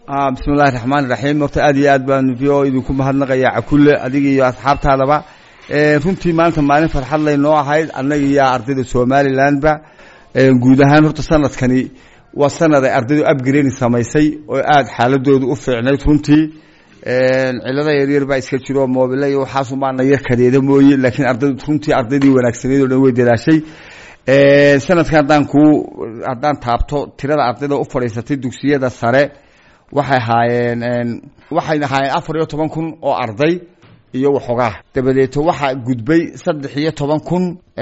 bismillahi raxmaan iraxiim horta aad iyo aad baan v o idinku mahadnaqayaa cakulle adiga iyo asxaabtaadaba runtii maanta maalin farxad lay noo ahayd annaga iyo ardayda somalilandba guud ahaan horta sanadkani waa sanad ay ardaydu upgrade samaysay oo aada xaaladooda u fiicnayd runtii cilada yaryar baa iska jiro moobile iyo waxaasumaana yar kadeeda mooye laakiin ardaydu runtii ardaydii wanaagsaneyd o dhan way dadaashay sanadkan haddaan kuu haddaan taabto tirada ardayda u fadhiisatay dugsiyada sare waxay ahaayeen waxay ahaayeen afar iyo toban kun oo arday iyo waxoogaa dabadeeto waxaa gudbay saddex iyo toban kun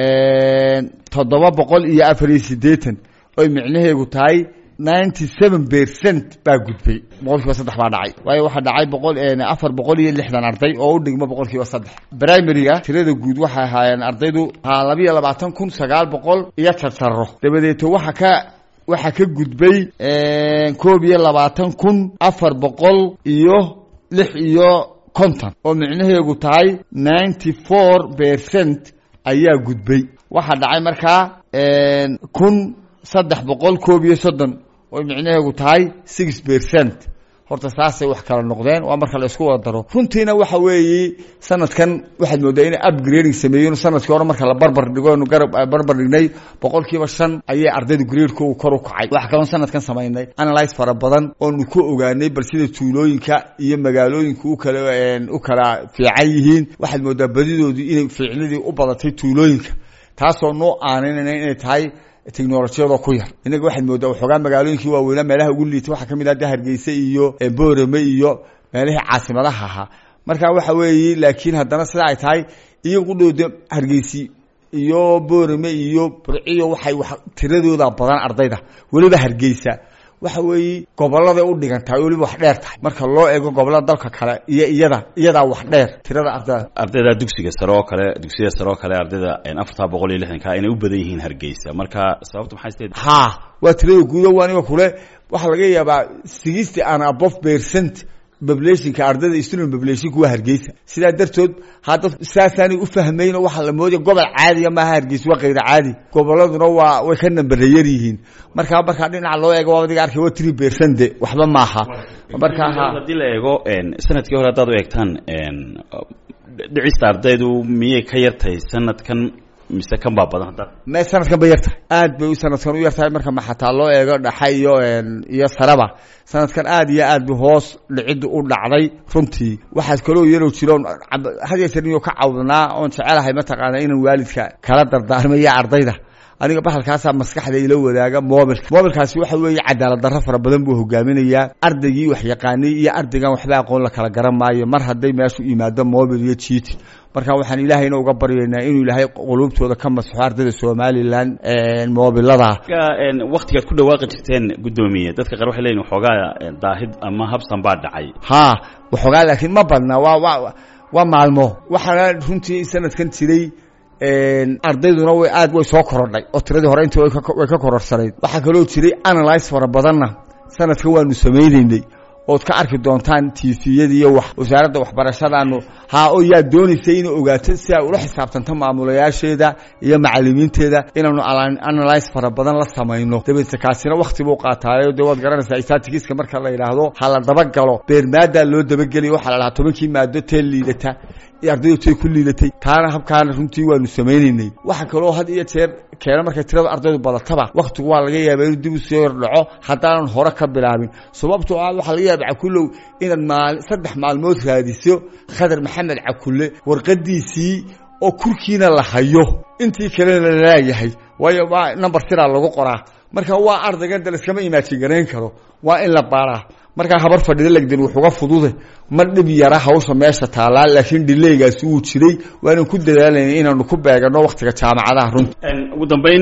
toddoba boqol iyo afar iyo siddeetan oy micnaheegu tahay ninety seven percent baa gudbay boqol kiiba saddex baa dhacay waayo waxaa dhacay boqol afar boqol iyo lixdan arday oo u dhigmo boqol kiiba saddex primaryga tirada guud waxay ahaayeen ardaydu haa labiiyo labaatan kun sagaal boqol iyo jarsaro dabadeeto waxa ka waxaa ka gudbay koob iyo labaatan kun afar boqol iyo lix iyo konton oo micnaheegu tahay ninety four percent ayaa gudbay waxaa dhacay markaa kun saddex boqol koob iyo soddon oo micnaheegu tahay six percent horta saasay wax kala noqdeen waa marka la isku wada daro runtiina waxa weeye sanadkan waxaad moodaa inay upgrading sameeyeen sanadkii hore marka la barbar dhigo nu garab barbar dhignay boqol kiiba shan ayay ardayda gradekoogu kor u kacay waxa kaloon sanadkan samaynay analyse fara badan oonu ku ogaanay bal sida tuulooyinka iyo magaalooyinka u kala u kala fiican yihiin waxaad moodaa badidoodu inay fiicnadii u badatay tuulooyinka taasoo noo aaninayna inay tahay technolojiyadoo ku yar inaga waxaad moodaa waxoogaa magaalooyinkii waaweynaa meelaha ugu liita waxaa kamid ah de hargeysa iyo boorame iyo meelihii caasimadaha ahaa marka waxa weeye laakiin haddana sida ay tahay iyo qudhooda hargeysi iyo boorame iyo burciyo waxay wa tiradooda badan ardayda weliba hargeysa waxa weeye gobolada u dhigan tahay weliba wax dheer tahay marka loo eego gobolada dalka kale iyo iyada iyadaa wax dheer tirada ardayda ardayda dugsiga sare oo kale dugsiyada sare oo kale ardayda afartaa boqol iyo lixdanka inay u badan yihiin hargeysa marka sababta maxay steed ha waa tirada guuda waa aniga kule waxaa laga yaabaa sixty and above percent populationka ardayda student populationka waa hargeysa sidaa dartood hadda saasaanay u fahmayn oo waxaa la moodaya gobol caadiya maaha hargeysa waa kayra caadi goboladuna waa way ka nambarayar yihiin markaa markaa dhinaca loo eego waa adiga arkay waa three percent de waxba maaha markaa haddii la eego sanadkii hore haddaad u eegtaan dhicista ardaydu miyay ka yartahay sanadkan mise kan baa badan hadda me sanadkan bay yartahay aad bay u sanadkan u yartahay marka ma xataa loo eego dhaxa iyo iyo sareba sanadkan aad iyo aad bay hoos dhicidda u dhacday runtii waxaas kaloo yarow jiro hadeetarniyo ka cawdnaa oon jecelahay mataqaana inaan waalidka kala dardaarmaya ardayda aniga bahalkaasaa maskaxda ila wadaaga mobilka mobilkaasi waxa weeye cadaalad darro fara badan buu hogaaminayaa ardaygii wax yaqaanay iyo ardaygan waxba aqoon la kala garan maayo mar hadday meeshu yimaado mobil iyo jiiti marka waxaan ilaahayna uga baryaynaa inuu ilaahay quluubtooda ka masaxo ardayda somalilan mobilada waktigaad ku dhawaaqi jirteen guddoomiye dadka qaar waxay leyihin waxoogaa daahid ama habsan baa dhacay ha waxoogaa laakiin ma badna waa wa waa maalmo waxaana runtii sanadkan jiray ardayduna way aad way soo korodhay oo tiradii hore intii way ka kororsanayd waxaa kaloo jiray analyse fara badanna sanadkan waanu samaynaynay ood ka arki doontaan tviyada iyo wax wasaaradda waxbarashadaanu haa oo yaa doonaysay inay ogaato si ay ula xisaabtanto maamulayaasheeda iyo macalimiinteeda inaanu analyse fara badan la samayno dabeedse kaasina wakti buu qaataayo dee waad garanaysaa statigiska marka la yidhaahdo ha la dabagalo beermaadaa loo dabageliya waxaa la dhahaa tobankii maado tee liidata ardaydu tay ku liidatay taana habkaana runtii waanu samaynaynay waxa kaloo had iyo jeer keena markay tirada ardaydu badataba waktigu waa laga yaaba inuu dib u soo yordhaco haddaanan hore ka bilaabin sababtoo ah waxaa laga yaaba cakulow inaad maal saddex maalmood raadiso khadar maxamed cakulle warqadiisii oo kurkiina la hayo intii kalena la laayahay waayo waa number siraa lagu qoraa marka waa ardaygan de laskama imaajin garayn karo waa in la baaraa markaa habar fadhida legdan wuxuga fudude ma dhib yara hawsha meesha taallaa laakiin dhileygaasi wuu jiray waanan ku dadaalayna inaanu ku beegano waktiga jaamacadaha runta ugu dambeyn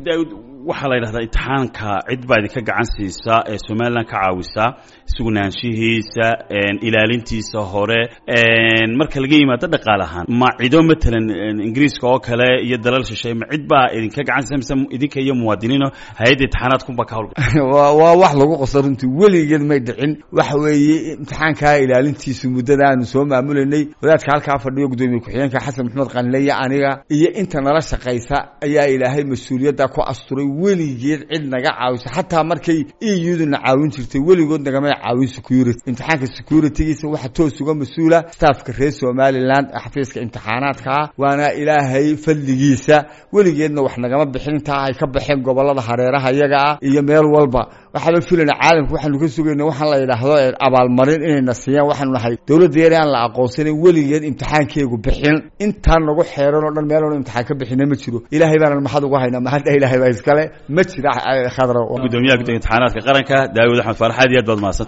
waxaa la yidhahdaa imtixaanka cid baa idinka gacan siisaa ee somalilan ka caawisaa sugnaanshihiisa ilaalintiisa hore marka laga yimaado dhaqaal ahaan ma cido matalan ingiriiska oo kale iyo dalal shisheeye ma cid baa idinka gacan siisa mise idinka iyo muwaadiniino hay-adda imtixaanaadkunba ka hawlga waa wax lagu qoso runtii weligeed may dhicin waxa weeye imtixaankaa ilaalintiisu muddada aanu soo maamulanay wadaadka halkaa fadhiyo guddoomiye ku-xigeenka xasan maxamed qanile iyo aniga iyo inta nala shaqaysa ayaa ilaahay mas-uuliyadda ku asturay weligeed cid naga caawiso xataa markay iyaduna caawin jirtay weligood nagamay caawin security imtixaanka securitygiisa waxa toos uga mas-uula staffka reer somaliland xafiiska imtixaanaadka ah waana ilaahay fadligiisa weligeedna wax nagama bixin intaa ay ka baxeen gobolada hareeraha iyaga ah iyo meel walba waxaaba filayna caalamka waxaanu ka sugayna waxaan la yidhaahdo abaalmarin inayna siiyaan waxaanu nahay dowladda yar aan la aqoonsanin weligeed imtixaankeegu bixin intaan nagu xeeran oo dhan meeloona imtixaan ka bixina ma jiro ilaahay baanan maxad ugu haynaa mahadda ilaahay baa iskale ma jira khadra gudoomiyaha guddiga imtixaanaadka qaranka daawud axmed faarax aad iyo aad baad mahadsan